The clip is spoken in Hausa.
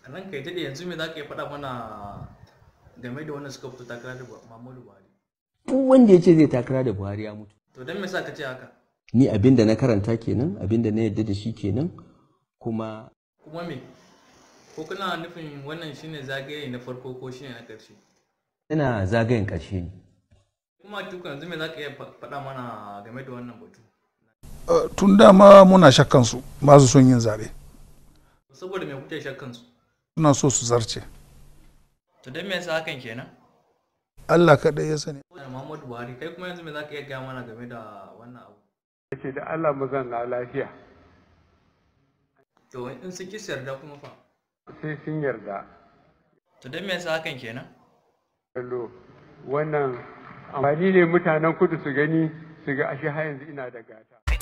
nan kai daɗe yanzu me za ka iya faɗa mana game da wannan suka fito takara da Muhammadu Buhari duk wanda ya ce zai takara da buhari ya mutu to don me sa ka ce haka ni abin da na karanta kenan abin da na yarda da shi kenan kuma kuma me ko kana nufin wannan shine zagaye na farko ko shine na ƙarshe ina zagayen ƙarshe ne kuma tuka yanzu me za ka iya fa- faɗa mana game da wannan batu Uh, tun dama muna shakkan su ba su son yin zaɓe saboda me kuke shakkan su suna so su zarce to don me yasa hakan kenan Allah kaɗai ya sani da Muhammadu Buhari kai kuma yanzu me za ka iya gaya mana game da wannan abu ce da Allah mu zanna lafiya to in sun ki yarda kuma fa sai sun yarda to don me yasa hakan kenan kallo wannan amfani ne mutanen kudu su gani su ga ashe har yanzu ina da gata